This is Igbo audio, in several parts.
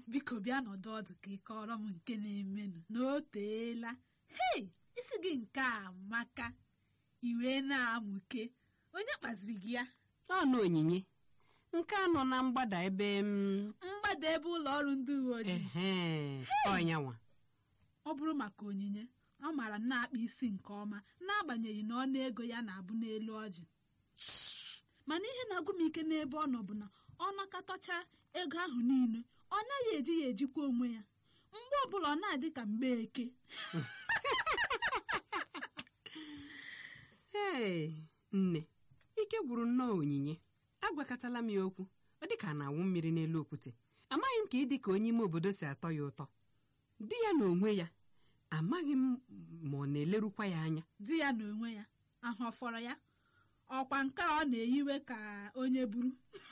biko bịa nọdụ ọdụ ka ị kọrọ m nke na-emenụ na o teela hei isi gị nke a maka iwe na-amụke onye kpaziri gị ya ọnụ onyinye nke a nọ na mgbada ebe m mgbada ebe ụlọ ọrụ ndị uwe ojii ehe ọnyanwa ọ bụrụ maka onyinye ọ maara na-akpa isi nke ọma n'agbanyeghị na ọnụ ego ya na-abụ n'elu ọjị mana ihe na-agụ m ike n'ebe ọ nọ bụ na ọ nakọtacha ego ahụ niile ọ naghị eji ya ejikwa onwe ya mgbe ọbụla ọ na-adị ka mgbe eke ee nne ike gwụrụ nnọọ onyinye agwakọtala m ya okwu ọ dị ka a na-awụ mmiri n'elu okwute amaghị m ka ịdị ka onye ime obodo si atọ ya ụtọ di ya na onwe ya amaghị m ma ọ na-elerukwa ya anya di ya na onwe ya ahụ ọ fọrọ ya ọkwa nke a ọ na-eyiwe ka onye buru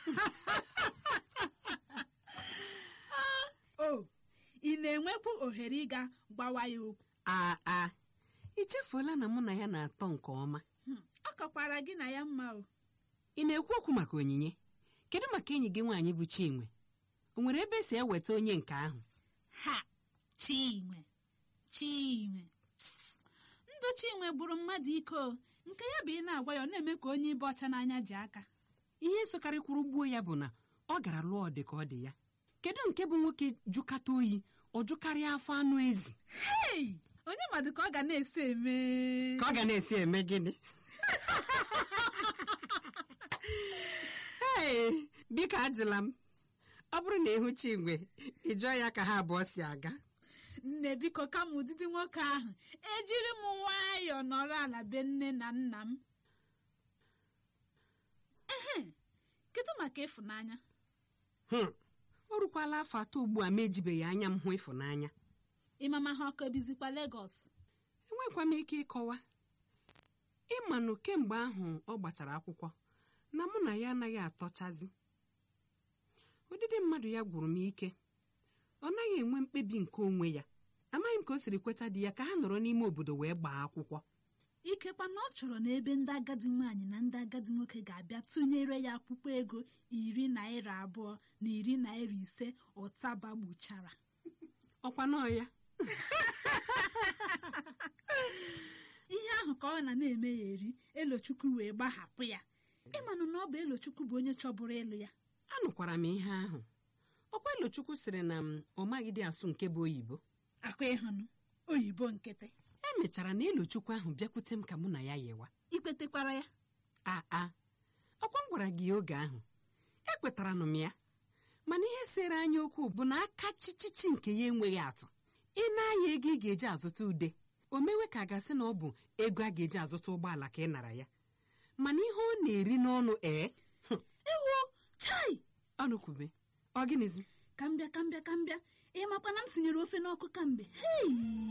o ị na-enwekwu ohere ịga gbawa ya okwu aa a ichefuola na mụ na ya na-atọ nke ọma Hmm, ọ kakwara gị na ya mma o ị na-ekwu okwu maka onyinye kedu maka enyi gị nwaanyị bụ chinwe o nwere ebe esi eweta onye nke ahụ ha chinwe chinwe ndụ chinwe gburu mmadụ ike o nke ya bụ ị na-agwa ya ọ na-eme ka onye ibe ọcha n'anya ji aka ihe sokarịkwuru gbuo ya bụ na ọ gara lụọ dị ka ọ dị ya kedu nke bụ nwoke jụkata oyi ọ jụkarịa afọ anụ ezi hei onye madụ ka ọ ga na-esi eme ka ọ ga na-esi eme gịnị ee biko ajụla m ọ bụrụ na ịhụ chinwe ị jụọ ya ka ha abụọ si aga nne biko kama ụdịdị nwoke ahụ ejiri m nwayọọ nọrọ ala be nne na nna m ehe kedu maka ịfụnanya Hmm, o rukwala afọ atọ ugbu a ma ejibeghị anya m hụ ịfụnanya ịmama ha ọkọ bizikwa Legọs enwekwa m ike ịkọwa ịmanụ kemgbe ahụ ọ gbachara akwụkwọ na mụ na ya anaghị atọchazi ụdịdị mmadụ ya gwụrụ m ike ọ naghị enwe mkpebi nke onwe ya amaghị m ka o siri kweta di ya ka ha nọrọ n'ime obodo wee gbaa akwụkwọ ikekwa na ọ chọrọ na ebe ndị agadi nwaanyị na ndị agadi nwoke ga-abịa tụnyere ya akwụkwọ ego iri naira abụọ na iri naira ise ụtaba gbuchara ọkwa nọọ ya ihe ahụ ka ọ na na-eme ya eri elochukwu wee gbahapụ ya ịmanụ na ọ bụ elochukwu bụ onye chọburu ịlụ ya anụkwara m ihe ahụ ọkwa elochukwu sịrị na m ọ maghịdị asụ nke bụ oyibo akwa ịhụnụ oyibo nkịtị emechara na elochukwu ahụ bịakwute m ka mụ na ya yewa ikpetekwara ya aa ọkwa m gwara gị ya oge ahụ ekwetara nụ m ya mana ihe sere anya okwu bụ na aka chichichi nke ya enweghị atụ ị na-aya ego ị ga-eji azụta ude o mewe ka a gasị na ọ bụ ego a ga-eji azụta ụgbọala ka ị nara ya mana ihe ọ na-eri n'ọnụ ee ewo chai ọnụ kwube ọ gịnịzi ka m bịa ka m bịa ka m bịa ịmakwa na m sinyere ofe n'ọkụ kamgbe hei